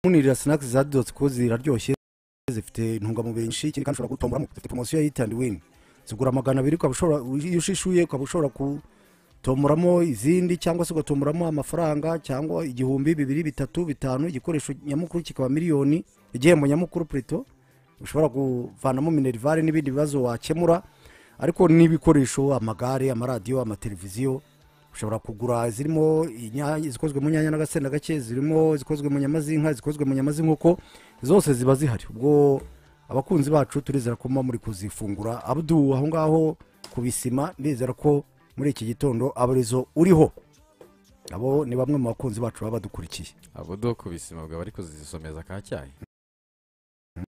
munirira sinakisi za dodoti kuko ziraryoshye zifite intungamubiri nyinshi ikindi kandi ushobora gutomboramo zifite poromosiyo ya hiti andi wini zigura magana abiri ukaba ushobora iyo ushishuye ukaba ushobora gutomboramo izindi cyangwa se ugatomboramo amafaranga cyangwa igihumbi bibiri bitatu bitanu igikoresho nyamukuru kikaba miliyoni igihembo nyamukuru purito ushobora kuvanamo minerivare n'ibindi bibazo wakemura ariko n'ibikoresho amagare amaradiyo amateleviziyo ushobora kugura zirimo inya- izikozwe mu nyanya n'agasenda gake zirimo izikozwe mu nyama z'inka izikozwe mu nyama z'inkoko zose ziba zihari ubwo abakunzi bacu turizera ko muba muri kuzifungura abdu aho ngaho ku bisima ndizera ko muri iki gitondo abarizo uriho abo ni bamwe mu bakunzi bacu baba badukurikiye abo do ku bisima bwaba ariko zizisomeza ka cyayi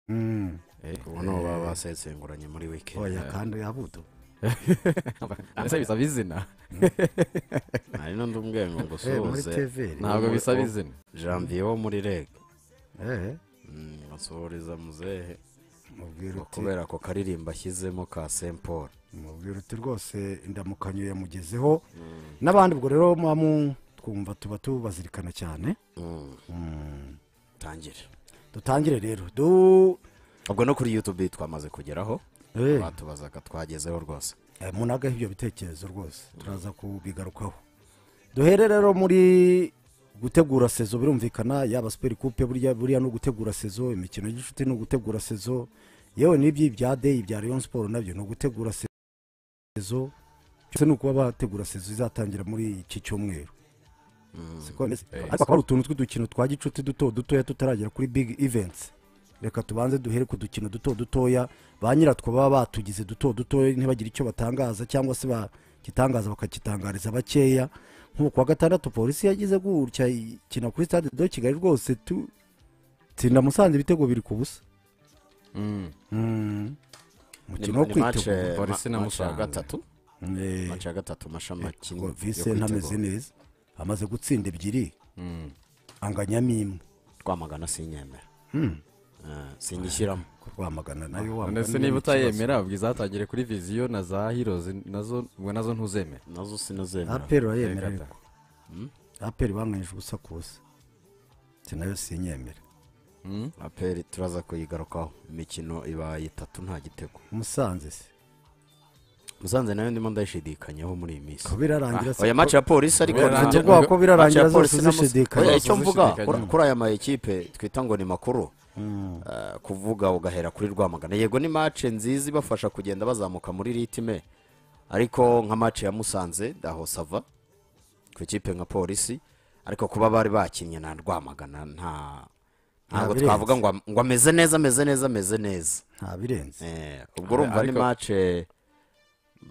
Mm. Eh, ubu nibo baba eh, basesenguranye muri wiki oya kandi abudu ese bisaba izina hari n'undi umbwiye ngo Eh, muri ngusuhuze tv ntabwo ubu- bisaba ubu- izina janvier wo muri reg Eh, basuhuriza muzehe mubwira ngo uti kubera ako karirimbo ashyizemo ka saint paul mubwira uti rwose indamukanyo yamugezeho n'abandi ubwo rero muba mu- twumva tuba tubazirikana cyane Mm, Mm. tangire dutangire rero du ubwo no kuri youtube twamaze kugeraho Eh, batubazaga twagezeho rwose eh, munagaho ibyo bitekerezo rwose turaza kubigarukaho duhere rero muri gutegura sezo birumvikana yaba superi kupe burya buriya ni ugutegura sezo imikino y'inshuti ni ugutegura sezo yewe n'ibyi bya deyi bya leon siporo nabyo ni ugutegura sezo byose ni ukuba bategura sezo izatangira muri iki cyumweru Mm. siko bimeze Eh, ariko hakaba hari utuntu tw'udukino twa gicuti duto dutoya tutaragera kuri big events reka tubanze duhere ku dukino duto dutoya ba nyiratwo baba batugize duto dutoya ntibagire icyo batangaza cyangwa se bagitangaza bakagitangariza bakeya nk'ubu kuwa gatandatu polisi yagize gutya ikina kuri stade do kigali rwose tu tsinda musanze ibitego biri ku busa Mm. umukino wo Ni- ni match, kwitegura eh, Polisi ma- na match ya Musanze. gatatu Eh, mace ya gatatu amashami ngo akini vise ntameze neza amaze gutsinda ebyiri Mm. anganyamo imwe twamagana sinyemera Mm. Eh, sinyishyiramo rwamagana nayo none se niba utayemera ubwo izatangire kuri viziyo na za hirozi nazo ubwo nazo ntuzemera nazo sinazemera aperi urayemera Reka ariko da. Mm? aperi bamwanyije ubusa ku busa si nayo sinyemera Mm? aperi turaza kuyigarukaho imikino ibaye itatu nta gitego umusanze se musanze nayo ndimo ndayishidikanyaho muri iyi minsi ko birarangira se oya match ya polisi ariko Kubera- ufite nanjye- ubwoba ko Match ya birarangira zose Polisi na Musanze- uzishidikanya Oya, icyo mvuga Uzishidikanya. kuri aya mayikipe twita ngo ni makuru Mm. eh, kuvuga ugahera kuri rwamagana yego ni mace nziza ibafasha kugenda bazamuka muri ritime ariko nka mace ya musanze aho sava ku ikipe nka polisi ariko kuba bari bakinnye na rwamagana nta ntabwo birenze. twavuga ngo ngo ameze neza ameze neza ameze neza nta birenze Eh, ubwo urumva ni Ariko- mace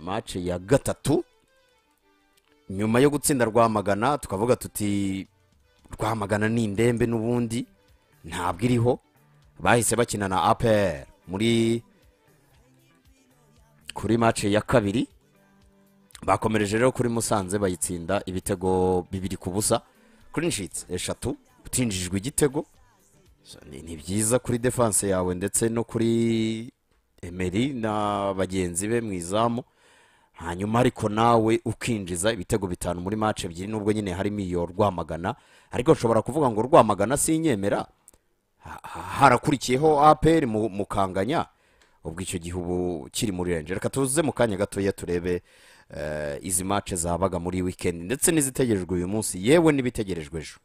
mace ya gatatu nyuma yo gutsinda rwamagana tukavuga tuti rwamagana ni indembe n'ubundi ntabwo iriho bahise bakina na apr muri kuri mace ya kabiri bakomereje rero kuri musanze bayitsinda ibitego bibiri ku busa clinshits eshatu utinjijwe igitego So, ni ni byiza kuri defanse yawe ndetse no kuri emeri na bagenzi be mu izamu hanyuma ariko nawe ukinjiza ibitego bitanu muri mace ebyiri nubwo nyine harimo iyo rwamagana ariko nshobora kuvuga ngo rwamagana sinyemera Ha- ha- harakurikiyeho aperi mukanganya ubwo icyo gihe ubu kiri muri renje reka tuze mu kanya gatoya turebe eh, izi mace zabaga muri wikendi ndetse n'izitegerejwe uyu munsi yewe n'ibitegerejwe ejo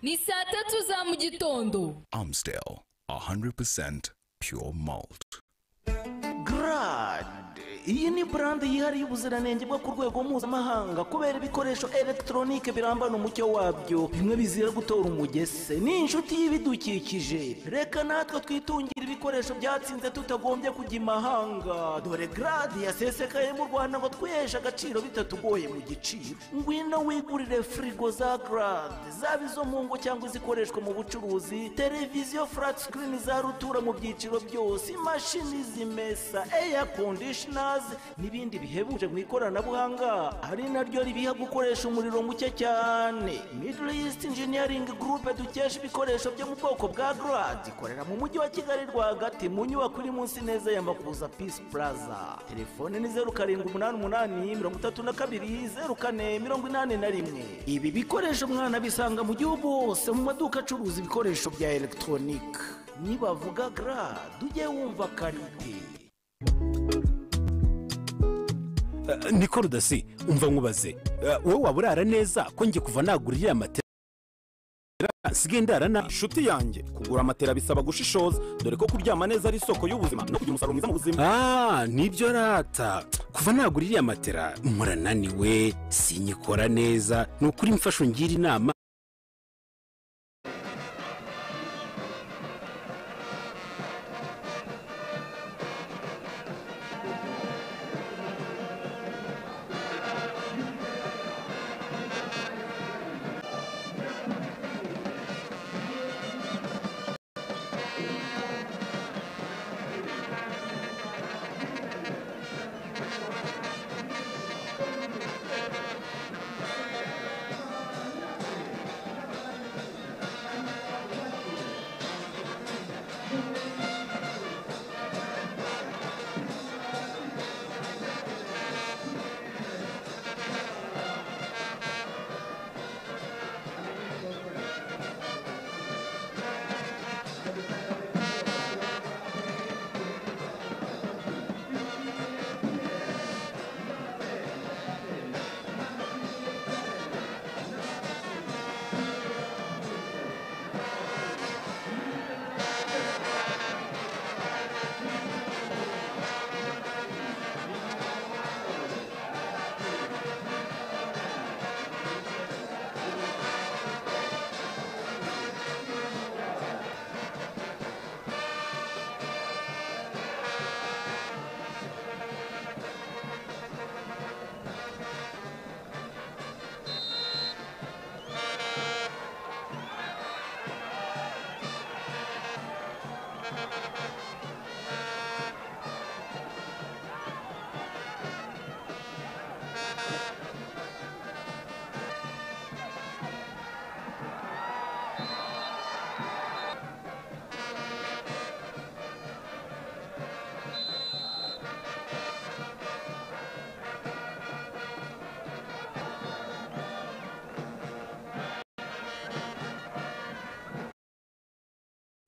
ni saa tatu za mu gitondo Amstel, 100% pure malt. Grad iyi ni brand yihariye ubuziranenge bwo ku rwego mpuzamahanga kubera ibikoresho elegitoronike birambana umucyo wabyo bimwe bizira gutora umugese ni inshuti y'ibidukikije reka natwe twitungire ibikoresho byatsinze tutagombye kujya imahanga dore grad yasesekaye mu rwanda ngo twiheshe agaciro bitatugoye mu giciro ngwino wigurire firigo za grad zaba izo mu ngo cyangwa izikoreshwa mu bucuruzi televiziyo flat screen za rutura mu byiciro byose imashini zimesa air conditioner gaze n'ibindi bihebuje mu ikoranabuhanga ari naryo ribiha gukoresha umuriro muke cyane middle east engineering group dukesha ibikoresho byo mu bwoko bwa grad ikorera mu mujyi wa kigali rwagati mu nyubako iri munsi neza ya makuza peace plaza telefone ni zeru karindwi umunani umunani mirongo itatu na kabiri zeru kane mirongo inani na rimwe ibi bikoresho mwana bisanga mu gihugu hose mu maduka acuruza ibikoresho bya elegitoronike nibavuga gra tujye wumva karite niko rudasi umva nkubaze Eh, wowe waba urara neza ko njye kuva nagura iriya matera nsigaye ndara na inshuti yanjye kugura amatera bisaba gushishoza dore ko kuryama neza ari isoko y'ubuzima no kugira umusaruro mwiza mu buzima ah nibyo rata kuva nagura iriya matera murananiwe sinyikora neza ni ukuri mfasho ngira inama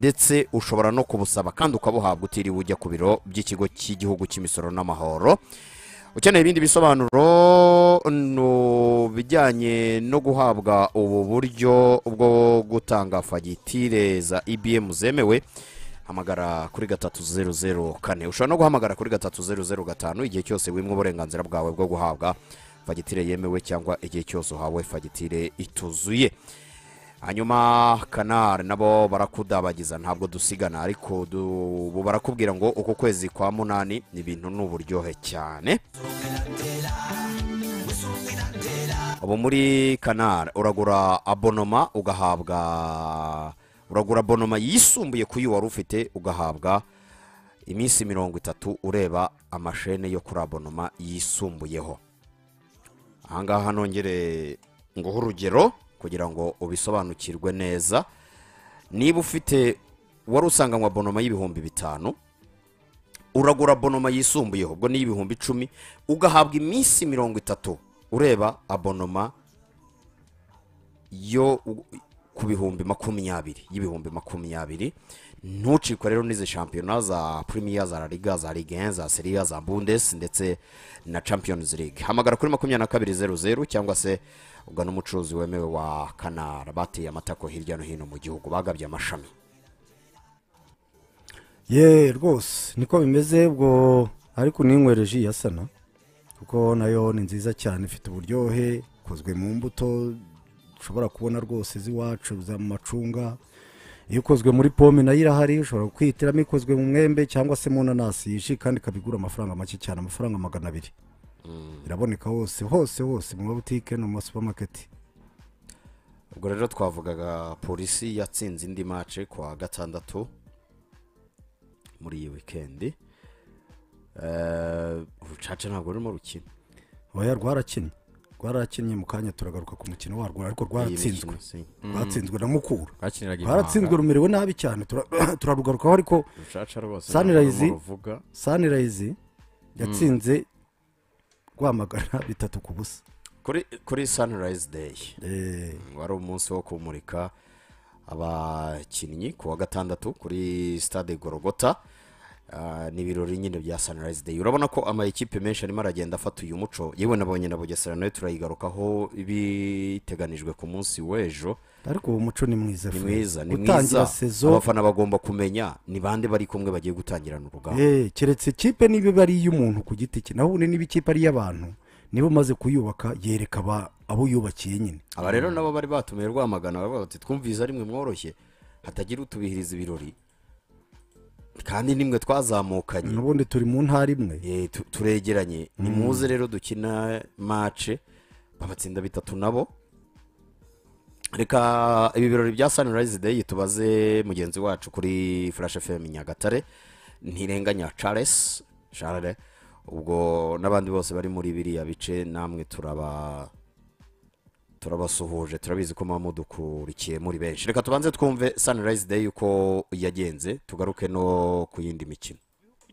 ndetse ushobora no kubusaba kandi ukabuhabwa utiriwe ujya ku biro by'ikigo cy'igihugu cy'imisoro n'amahoro ukeneye ibindi bisobanuro no bijyanye no guhabwa ubu buryo bwo gutanga fagitire za ibm zemewe hamagara kuri gatatu zeru zeru kane ushobora no guhamagara kuri gatatu zeru zeru gatanu igihe cyose wimwe uburenganzira bwawe bwo guhabwa fagitire yemewe cyangwa igihe cyose uhawe fagitire ituzuye hanyuma kanari nabo barakudabagiza ntabwo dusigana ariko du- ubu barakubwira ngo uku kwezi kwa munani ni ibintu ni uburyohe cyane ubu muri kanari uragura abonoma ugahabwa uragura abonoma yisumbuye ku yo wari ufite ugahabwa iminsi mirongo itatu ureba amashene yo kuri abonoma yisumbuyeho ahangaha nongere nguhe urugero kugira ngo ubisobanukirwe neza niba ufite wari usanganywe abonoma y'ibihumbi bitanu uragura abonoma yisumbuyeho ubwo ni iy'ibihumbi icumi ugahabwa iminsi mirongo itatu ureba abonoma yo u- ku bihumbi makumyabiri y'ibihumbi makumyabiri ntucikwe rero n'izi shampiyona za premier za La liga za ligue 1 za serie A, za bundes ndetse na champions league hamagara kuri makumyabiri na kabiri zeru zeru cyangwa se ugana umucuruzi wemewe wa kanara bateye amatako hirya no hino mu gihugu bagabye amashami ye rwose niko bimeze ubwo ariko ninywereje iya sana kuko nayo ni nziza cyane ifite uburyohe ikozwe mu mbuto ushobora kubona rwose z'iwacu za macunga iyo ukozwe muri pome nayo irahari ushobora kwihitiramo ikozwe mu mwembe cyangwa se mu nanasi yije kandi ikaba igura amafaranga make cyane amafaranga magana abiri iraboneka hose hose hose mu mabutike no mu masupamaketi ubwo rero twavugaga polisi yatsinze indi mace ku wa gatandatu muri iyi wikendi Eh, urucaca ntabwo rurimo rukina oya rwarakinnye rwarakinnye mu kanya turagaruka ku mukino warwo ariko Iyi rwaratsinzwe mikino, si. rwatsinzwe na mukura twakiniraga i rwaratsinzwe Muhanga. rumerewe nabi cyane tura- turarugarukaho ariko rucaca rwose Sunrise. ntabwo ruvuga sanirayizi yatsinze rwamagana bitatu ku busa kuri kuri sunrise day Eh, wari umunsi wo kumurika abakinnyi ku wa gatandatu kuri stade gorogota Ah, ni ibirori nyine bya sunrise day urabona ko amakipe menshi arimo aragenda afata uyu muco yewe nabonye na bugesera nayo turayigarukaho biteganijwe ku munsi w'ejo ariko uwo muco ni mwiza ni Fred. mwiza ni gutangira mwiza sezo abafana bagomba kumenya ni bande bari kumwe bagiye gutangirana urugamba eh, keretse ikipe niba iba ari iy'umuntu ku giti cye naho ubundi niba ikipe ari iy'abantu niba umaze kuyubaka yereka aba- abo yubakiye nyine aba rero nabo bari batumiye rwamagana baravuga bati twumviza rimwe mworoshye hatagira utubihiriza ibirori kandi nimwe twazamukanye n'ubundi turi mu ntara imwe Eh, tu- turegeranye ni muze rero dukina mace babatsinda bitatu nabo reka ibi birori bya sunrise day tubaze mugenzi wacu kuri flash fm nyagatare ntirenganya charles charles ubwo n'abandi bose bari muri biriya bice namwe turaba turabasuhuje turabizi ko muba mudukurikiye muri benshi reka tubanze twumve sunrise day uko yagenze tugaruke no ku yindi mikino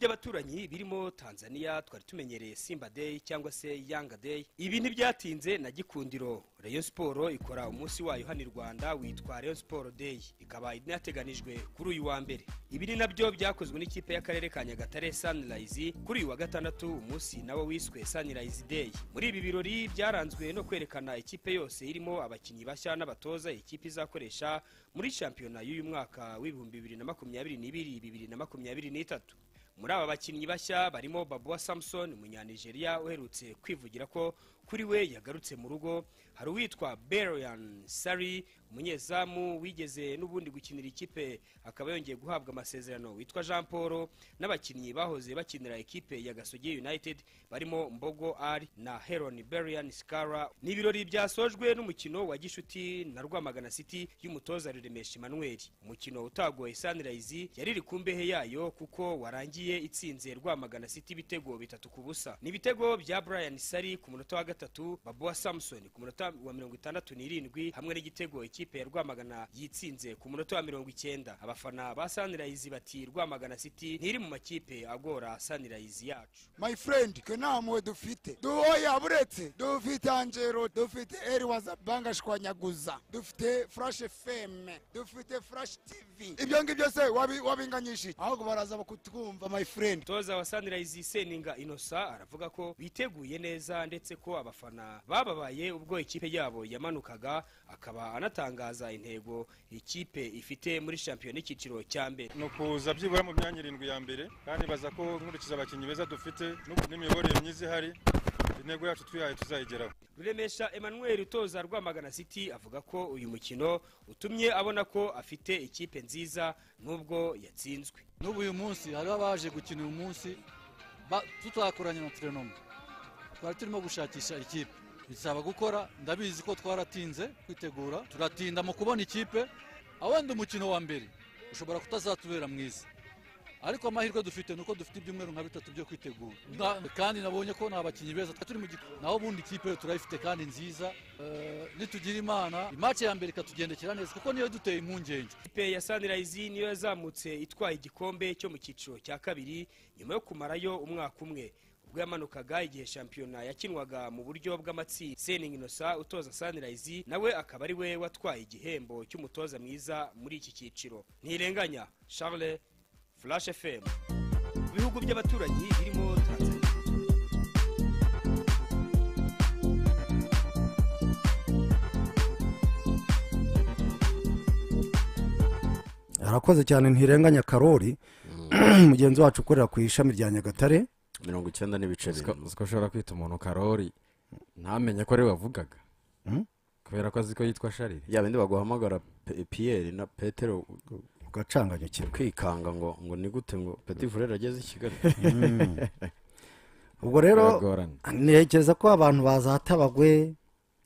by'abaturanyi birimo tanzania twari tumenyereye simba day cyangwa se yanga day ibi ntibyatinze na gikundiro rayon siporo ikora umunsi wayo hano i rwanda witwa rayon siporo day ikaba inateganijwe kuri uyu wa mbere ibi ni nabyo byakozwe n'ikipe y'akarere ka nyagatare sunrise kuri uyu wa gatandatu umunsi nawo wiswe sunrise day muri ibi birori byaranzwe no kwerekana ikipe yose irimo abakinnyi bashya n'abatoza ikipe izakoresha muri shampiyona y'uyu mwaka w'ibihumbi bibiri na makumyabiri n'ibiri bibiri na makumyabiri n'itatu muri aba bakinnyi bashya barimo babuwa samson umunyanigeria uherutse kwivugira ko kuri we yagarutse mu rugo hari uwitwa berian sari umunyezamu wigeze n'ubundi gukinira ikipe akaba yongeye guhabwa amasezerano witwa jean paul n'abakinnyi bahoze bakinira ikipe ya gasogi united barimo mbogo ari na heron berian skara ni ibirori byasojwe n'umukino wa gishuti na rwamagana city y'umutoza ruremesha emmanuel umukino utagoye sunrise yari iri ku mbehe yayo kuko warangiye itsinze rwamagana city ibitego bitatu ku busa ni ibitego bya brian sari ku munota wa gatatu babuwa samson ku munota wa mirongo itandatu n'irindwi hamwe n'igitego ikipe ya rwamagana yitsinze ku munota wa mirongo icyenda abafana ba sunrise bati rwamagana city ntiri mu makipe agora sunrise yacu my friend twe nta mpuhwe dufite duhoye aburetse dufite angelo dufite eri wazabangashwanyaguza dufite furashi feme dufite furashi tivi ibyo ngibyo se wabi- wabinganyishije ahubwo baraza bakutwumva my friend umutoza wa sunrise seninga inosa aravuga ko biteguye neza ndetse ko abafana bababaye ubwo ikipe yabo yamanukaga akaba anatangaza intego ikipe ifite muri shampiyona y'icyiciro cya mbere ni ukuza byibura mu myanya irindwi ya mbere kandi baza ko nkurikije abakinnyi beza dufite n'ubu n'imiyoborere myiza ihari intego yacu twihaye tuzayigeraho ruremesha emmanuel utoza rwamagana city avuga ko uyu mukino utumye abona ko afite ikipe nziza n'ubwo yatsinzwe n'ubu uyu munsi hariho abaje gukina uyu munsi tutakoranye na terenoma twari turimo gushakisha ikipe bisaba gukora ndabizi ko twaratinze kwitegura turatinda mu kubona ikipe aho wenda umukino wa mbere ushobora kutazatubera mwiza ariko amahirwe dufite ni uko dufite ibyumweru nka bitatu byo kwitegura Na- kandi nabonye ko ni abakinnyi beza twari turi mu gikombe naho ubundi ikipe yo turayifite kandi nziza Eh, nitugira imana imace ya mbere ikatugendekera neza kuko niyo duteye impungenge ikipe ya sunrise niyo yazamutse itwaye igikombe cyo mu cyiciro cya kabiri nyuma yo kumarayo umwaka umwe ubwo yamanukaga igihe shampiyona yakinwaga mu buryo bw'amatsinda seningi inosa utoza sunrise nawe akaba ari we watwaye igihembo cy'umutoza mwiza muri iki cyiciro ntirenganya charles flash fm ibihugu by'abaturanyi birimo tanzania arakoze cyane ntirenganya karori mugenzi wacu ukorera ku ishami rya nyagatare mirongo icyenda n'ibice Uziko- bine uziko ushobora kwita umuntu karori ntamenye ko ari we wavugaga kubera ko azi ko yitwa sharire ya bindi baguhamagara Pe- piyeri na petero ugacanganyukirwa ukikanga ngo ngo ni gute ngo peti furere ageze i kigali ubwo rero Biragorana. ntekereza ko abantu bazatabagwe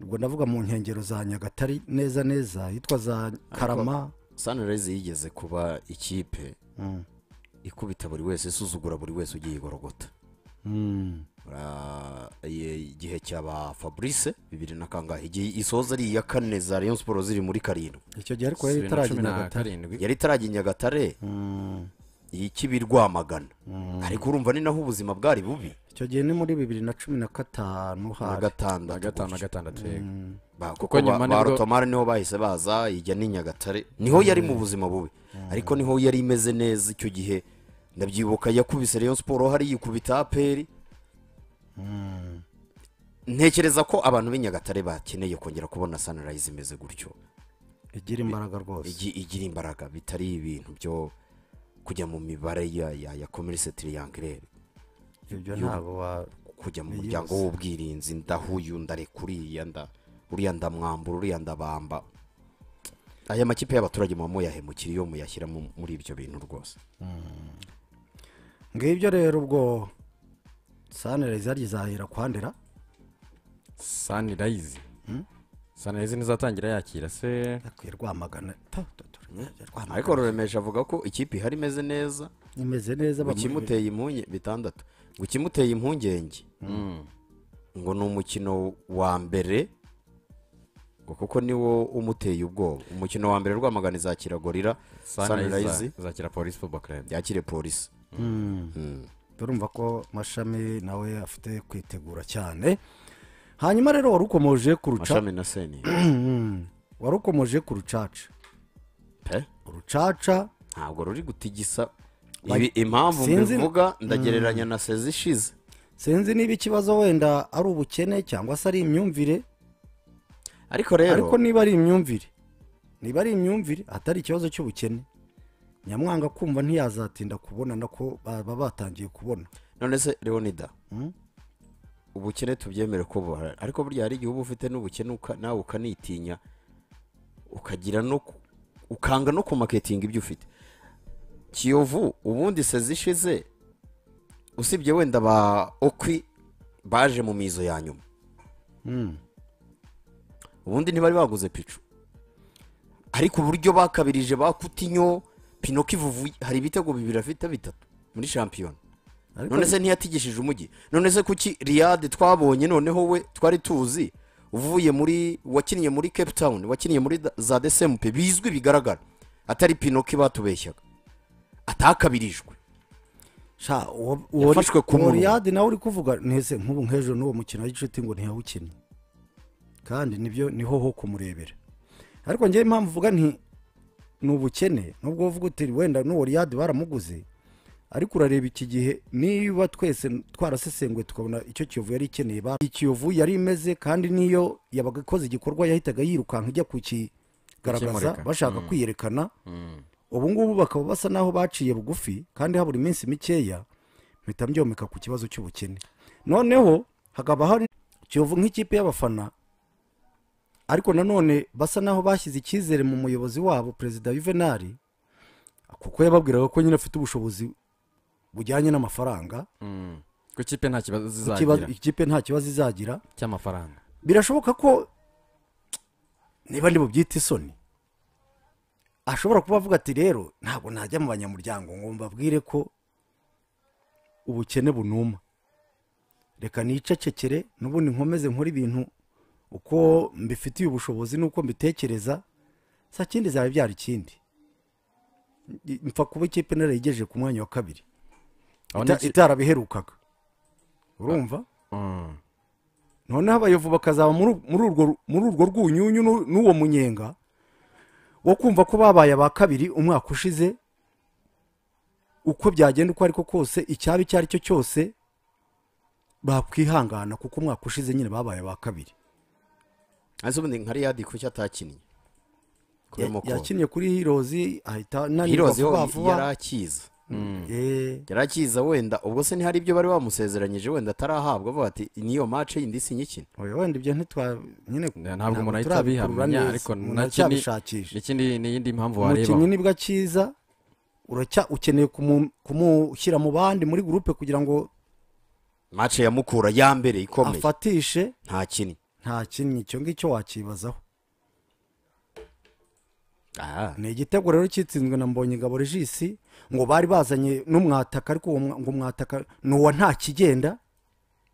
ubwo ndavuga mu nkengero za nyagatare neza neza hitwa za karama sanirezi yigeze kuba ikipe Mm. ikubita buri wese isuzugura buri wese ugiye igorogota Ura- iye- igihe cyaba fabrice bibiri na kangahe igihe isoza ari iya kane za rayon siporo ziri muri karindwi Icyo gihe ariko yari itarajya i Nyagatare. yari itarajya i nyagatare iyi kibi rwamagana ariko urumva ni naho ubuzima bwari bubi icyo gihe ni muri bibiri na cumi na gatanu na hari gatandatu Na gatanu, gutyo. gatandatu, yego. Ba- Kuko kuko nyuma ba nibwo- barotomari niho bahise baza ijya ni nyagatare niho yari mu Mm. buzima bubi ariko niho yari imeze neza icyo gihe ndabyibuka yakubise rayon siporo hari yikubita aperi ntekereza ko abantu b'i nyagatare bakeneye kongera kubona sunrise imeze gutyo igira imbaraga rwose Igi- igira imbaraga bitari ibintu byo kujya mu mibare ya ya ya commerce triangulaire Ibyo Yo- ntabwo wa- kujya mu biyibasa. muryango w'ubwirinzi ndahuyu ndareka uriya nda uriya ndamwambura uriya ndabamba aya makipe y'abaturage muba muyahemukira iyo muyashyira mu- muri ibyo bintu rwose ngibyo rero ubwo sanirayizi yaryo izahera kwandera sanirayizi sanirayizi ntizatangira yakira se yakwiye rwamagana ariko ruremesha avuga ko ikipe ihari imeze neza imeze neza bamu- gukimuteye impunge bitandatu gukimuteye impungenge ngo ni umukino wa mbere ngo kuko niwo umuteye ubwoba umukino wa mbere rwamagana izakira gorira Sunrise sanirayizi izakira polisi football club yakire polisi Mm. turumva ko mashami nawe afite kwitegura cyane hanyuma rero wari ukomoje ku ruca Mashami na Seni. Mm. wari ukomoje ku rucaca urucaca ntabwo ruri gutigisa Ba- ibi impamvu Sinzi- mbivuga Mm. ndagereranya na sezi ishize sinzi niba ikibazo wenda ari ubukene cyangwa se ari imyumvire ariko rero- ariko niba ari imyumvire niba ari imyumvire atari ikibazo cy'ubukene nyamwanga kumva ntiyazatinda kubonana ko baba batangiye kubona none se leonida ubukene tubyemere ko buhari ariko burya hari igihe uba ufite n'ubukene uka- nawe ukanitinya ukagira no ku- ukanga no kumaketinga ibyo ufite kiyovu ubundi sezi ishize usibye wenda ba okwi baje mu mizo ya nyuma ubundi ntibari baguze picu ariko uburyo bakabirije ba kutinyo pinoki vuvu hari ibitego bibiri afite bitatu muri shampiyona Ariko- none se ntiyatigishije umujyi none se kuki riyade twabonye noneho we twari tuzi uvuye muri wakinnye muri cape town wakinnye muri da- za desempe bizwi bigaragara atari pinoki batubeshyaga atakabirijwe sha uwo Yafashwe ku munwa. riyadi nawe uri kuvuga ntese nk'ubu hejuru n'uwo mukino w'inshuti ngo ntiyawukinnye kandi nibyo niho ho kumurebera ariko ngewe impamvu uvuga nti ni ubukene nubwo uvuga uti wenda n'uwo riyadi baramuguze ariko urareba iki gihe niba twese twarasesenguye tukabona icyo kiyovu yari ikeneye ba ikiyovu yari imeze kandi niyo yabaga ikoze igikorwa yahitaga yirukanka ijya kukigaragaza Kukimurika. bashaka Mm. kwiyerekana Mm. ubu ngubu bakaba basa n'aho baciye bugufi kandi habura iminsi mikeya mpita mbyomeka ku kibazo cy'ubukene noneho hakaba hari kiyovu nk'ikipe y'abafana ariko nanone basa n'aho bashyize icyizere mu muyobozi wabo perezida yuvenali kuko yababwiraga ko nyine afite ubushobozi bujyanye n'amafaranga Mm. ku ikipe nta kibazo Ikibazo- zizagira ikipe nta kibazo izagira cy'amafaranga birashoboka ko niba ndi bubyita isoni ashobora kuba avuga ati rero ntabwo najya mu banyamuryango ngo mbabwire ko ubukene bunuma reka nicecekere n'ubundi nkomeze nkore ibintu uko mbifitiye ubushobozi n'uko mbitekereza sa kindi zaba byara ikindi mpfa kuba ikipe narayigejeje ku mwanya wa kabiri Aho Ita- niki- itarabiherukaga urumva noneho abayovu bakazaba muri muri urwo muri urwo rwunyunyu n'u- n'uwo munyenga wo kumva ko babaye aba kabiri umwaka ushize uko byagenda uko ariko kose icyaba icyo ari cyo cyose bakwihangana kuko umwaka ushize nyine babaye aba kabiri ese ubundi nka riyadi kuki atakinnye Ya- kubera ko yakinnye kuri hirozi ahita ananirwa hirozi vuba ho vuba yarakiza Eh. yarakiza wenda ubwo se ntihari ibyo bari bamusezeranyije wenda atarahabwa avuga ati niyo mace yindi sinyikina Oya, wenda ibyo ntitwa nyine ntabwo umuntu ahita turabikurura abihamya neza. ariko Umuntu nacyo ni- aracyabishakisha. n'ikindi ni iyindi mpamvu wareba umukinnyi nibwo akiza uracya ukeneye kumu- kumushyira mu bandi muri gurupe kugira ngo mace yamukura ya mbere ikomeye afatishe ntakinnye nta kintu icyo ngicyo wakibazaho ni igitego rero cyitsinzwe na mbonyingabo regisi ngo bari bazanye n'umwataka ariko uwo mwa- ngo umwataka ni uwa nta kigenda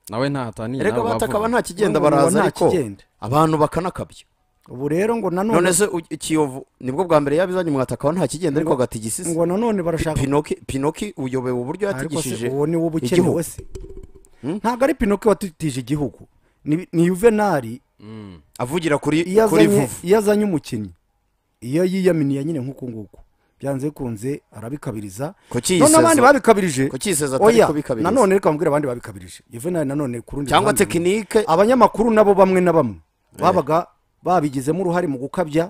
nawe ntataniye Erega batakaba nta kigenda baraza ariko abantu bakanakabya ubu rero ngo nanone none se u- ikiyovu nibwo bwa mbere yabizanye mwatakaba nta kigenda ariko agatigisisa ngo nanone barashaka pinoki pinoki uyobewe uburyo ariko se yatigishije uwo ni wo uba ukenewe igihugu se ntabwo ari pinoki watitije igihugu ni ni yuvenali avugira kuri iyo kuri azanye- vuvu iyo azanye umukinnyi iyo yiyaminiye nyine nk'uku nguku byanze bikunze arabikabiriza Kuki none yiseza- abandi babikabirije kuki yiseza atari Oya, kubikabiriza? nanone reka mbwire abandi babikabirije yuvenali nanone ku rundi Cyangwa ruhande- tekinike- abanyamakuru nabo bamwe na bamwe babaga babigizemo uruhare mu gukabya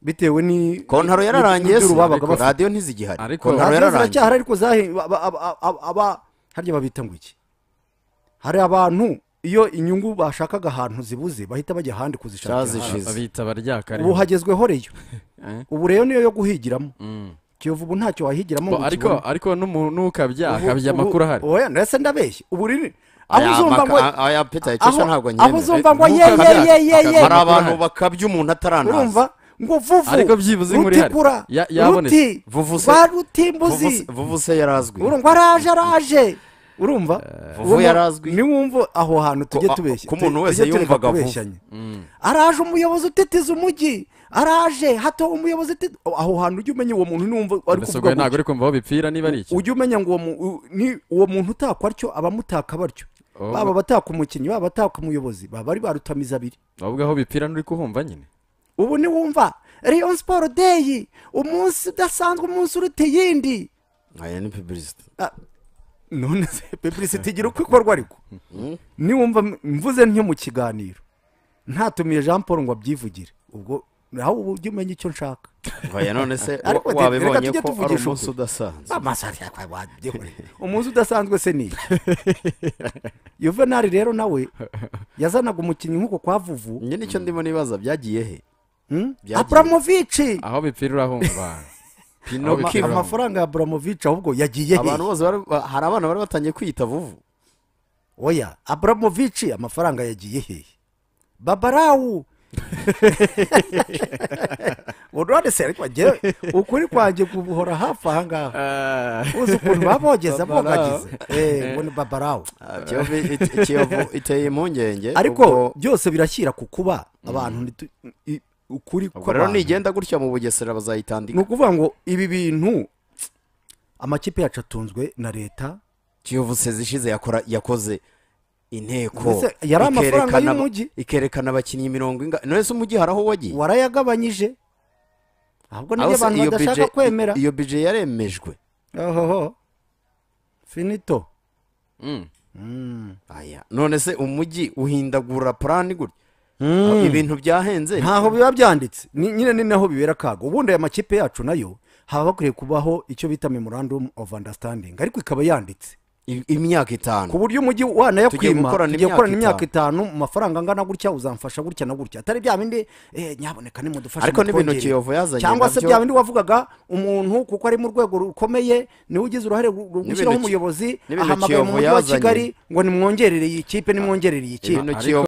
bitewe ni kontaro ni- yararangiye se n'ibyo babaga ariko bafite. radiyo ntizigihari ariko kontaro yararangiye ziracyahari ariko zahe- ba- ba- aba- aba- aba- harya babita ngo iki hari abantu iyo inyungu bashakaga ahantu zibuze bahita bajya ahandi kuzishakira babita baryakare ubu hagezweho reyo Eh? ubu reyo niyo yo guhigiramo Mm. kiyovu ubu ntacyo wahigiramo Bo, ngo ariko ukibone. ariko n'umu- n'ukabya Ubu- akabya ubu- amakuru ahari oya ndetse ndabeshya ubu riri aho Aya uzumva ngo maka- aya Peter Ikesha aho- ntabwo anyemera. aho uzumva ngo Eh, ye ye ntukabya- ye ye ye hari abantu bakabya umuntu atarantaza urumva ngo vuvu Ariko byibuze inkuru ihari. rutikura Ya- yabonetse. ruti Vuvu se- rwa rutimbuzi Vuvu se- vuvu se yarazwi urumva araje araje urumva Vuvu Urumva? yarazwi. niwumva aho hantu tujye tubeshya ku muntu tu- wese tujye tureka yumvaga vuvu. kubeshyanya. araje umuyobozi utitiza umujyi araje hato umuyobozi utitiza aho hantu ujye umenya uwo muntu n'uwumva ari mbese ubwo kuvuga ntabwo gutya. uri kumva aho bipfira niba ari iki ujye umenya ngo uwo mu- u- ni- uwo muntu utakwa atyo abamutaka batyo Oh. baba abataka umukinnyi baba abataka umuyobozi baba bari barutamiza abiri ahubwo aho bipfira nturi kuhumva nyine ubu niwumva riyo siporo deyi umunsi udasanzwe umunsi uruta iyindi aya ni pibirisite none se pepurisiti igira uko ikorwa ariko niwumva m- mvuze ntyo mu kiganiro ntatumiye jean paul ngo abyivugire ubwo nawe ubu ujye umenya icyo nshaka Oya, none se wa- Ariko reka wabibonye tujye ko ari tuvugisha umunsi ukuri. udasanzwe. Amasaha yakwa wabyihoreye. umunsi udasanzwe se ni yuvenali rero nawe yazanaga umukinnyi nk'uko kwa vuvu njye nicyo ndimo nibaza byagiye he apuramovici aho bipfira urahumva Ama- pinoki amafaranga ya buramovici ahubwo yagiye he abantu bose bari- ba- hari abana bari batangiye kwiyita vuvu oya aburamovici amafaranga yagiye hehe babarawu urwane se ariko njyewe ukuri kwanjye guhora hafi aha ngaha uzi ukuntu babogeza bogagize Eh, ngo ni babarawu Ah, Kiyovu it- Kiyovu iteye impungenge ariko byose birashyira ku kuba abantu ntitu- i- ukuri ubwo rero kw'abantu. nigenda gutya mu bugesera bazayitandika ni ukuvuga ngo ibi bintu amakipe yacu atunzwe na leta kiyovu sezi ishize yakora yakoze inteko Mbese yari amafaranga ikerekana- y'umujyi? ikerekana abakinnyi mirongo inga none se umujyi hari aho wagiye warayagabanyije ahubwo Aho nibyo se abantu iyo badashaka budget- kwemera iyo bije yaremejwe ohoho finito aya none se umujyi uhindagura purani gutya ibintu byahenze ntaho biba byanditse Ni- nyine ni naho bibera akaga ubundi aya makipe yacu nayo haba hakwiye kubaho icyo bita memorandum of understanding ariko ikaba yanditse I- imyaka itanu ku buryo umujyi wanayakwima gukorana tugiye imyaka gukorana imyaka itanu. itanu mu mafaranga angana gutya uzamfasha gutya na gutya atari bya bindi eh, nyaboneka nimudufashe Ariko n'ibintu mutwongere." Kiyovu yazanye cyangwa se nabyo- bya bindi wavugaga umuntu kuko ari mu rwego rukomeye niwe ugize uruhare ru- ru- N'ibintu gushyiraho Ki- umuyobozi n'ibintu ahamagaye mu Kiyovu mujyi wa yazanye. kigali ngo nimwongerere iyi kipe nimwongerere iyi kipe Ibintu Kiyovu